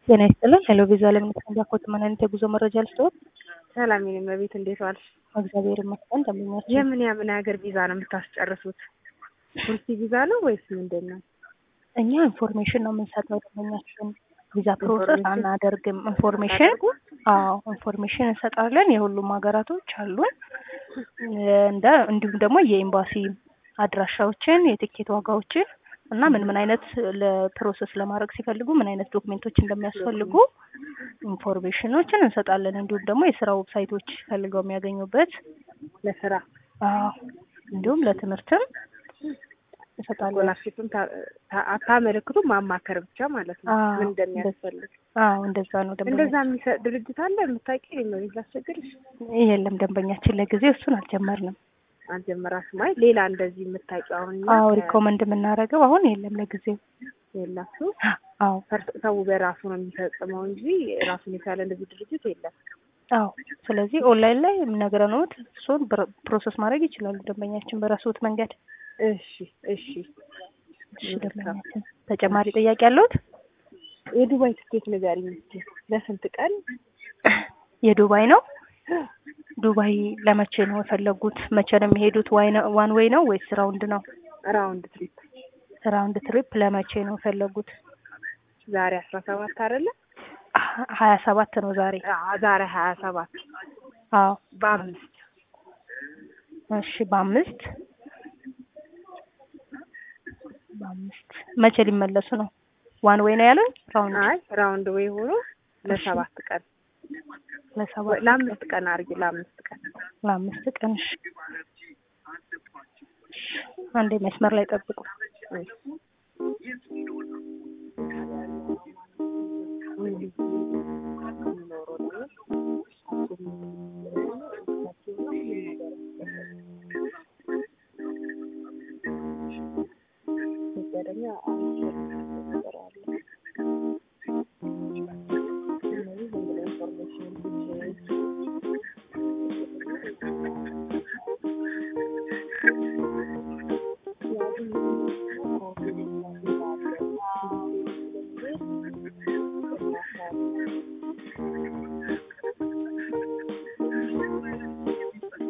ጤና ይስጥልን። ሄሎ ቪዛ ለምንት ኮት ምን አይነት የጉዞ መረጃ ልስጥዎት? ሰላም የኔ እመቤት እንዴት ዋልሽ? እግዚአብሔር ይመስገን። እንደምናችሁ? የምን የምን ሀገር ቪዛ ነው የምታስጨርሱት? ቱሪስት ቪዛ ነው ወይስ ምንድን ነው? እኛ ኢንፎርሜሽን ነው የምንሰጠው ደንበኛችን ቪዛ ፕሮሰስ አናደርግም። ኢንፎርሜሽን አዎ ኢንፎርሜሽን እንሰጣለን። የሁሉም ሀገራቶች አሉን እንደ እንዲሁም ደግሞ የኤምባሲ አድራሻዎችን፣ የትኬት ዋጋዎችን እና ምን ምን አይነት ለፕሮሰስ ለማድረግ ሲፈልጉ ምን አይነት ዶክሜንቶች እንደሚያስፈልጉ ኢንፎርሜሽኖችን እንሰጣለን። እንዲሁም ደግሞ የስራ ዌብሳይቶች ፈልገው የሚያገኙበት ለስራ አዎ እንዲሁም ለትምህርትም እንሰጣለን። ስኮላርሽፕም አታመለክቱም ማማከር ብቻ ማለት ነው አዎ፣ ምን እንደሚያስፈልግ አዎ እንደዛ ነው። ደንበኛ እንደዛ የሚሰጥ ድርጅት አለ የምታውቂ እመቤት ላስቸግርሽ የለም ደንበኛችን ለጊዜው እሱን አልጀመርንም። አልጀመራሽም አይ ሌላ እንደዚህ የምታውቂው አሁን እኛ አዎ ከ- ሪኮመንድ የምናደርገው አሁን የለም ለጊዜው። የላችሁ አዎ ፈር- ሰው በራሱ ነው የሚፈጽመው እንጂ ራሱን የቻለ እንደዚህ ድርጅት የለም አዎ ስለዚህ ኦንላይን ላይ ነግረንዎት እሱን ብር- ፕሮሰስ ማድረግ ይችላሉ ደንበኛችን በራስዎት መንገድ። እሺ እሺ እሺ ደንበኛችን ተጨማሪ ጥያቄ አለዎት? የዱባይ ትኬት ንገሪኝ እስኪ ለስንት ቀን የዱባይ ነው። ዱባይ ለመቼ ነው የፈለጉት? መቼ ነው የሚሄዱት? ዋን ዌይ ነው ወይስ ራውንድ ነው? ራውንድ ትሪፕ ራውንድ ትሪፕ ለመቼ ነው የፈለጉት? ዛሬ አስራ ሰባት አይደለ ሀ- ሀያ ሰባት ነው ዛሬ። አዎ ዛሬ ሀያ ሰባት አዎ በአምስት እሺ በአምስት በአምስት መቼ ሊመለሱ ነው? ዋን ዌይ ነው ያሉኝ? ራውንድ አይ ራውንድ ወይ ሆኖ ለሰባት ቀን ለሰባት ለአምስት ቀን አድርጊ ለአምስት ቀን ለአምስት ቀን እሺ። አንዴ መስመር ላይ ጠብቁ። እሺ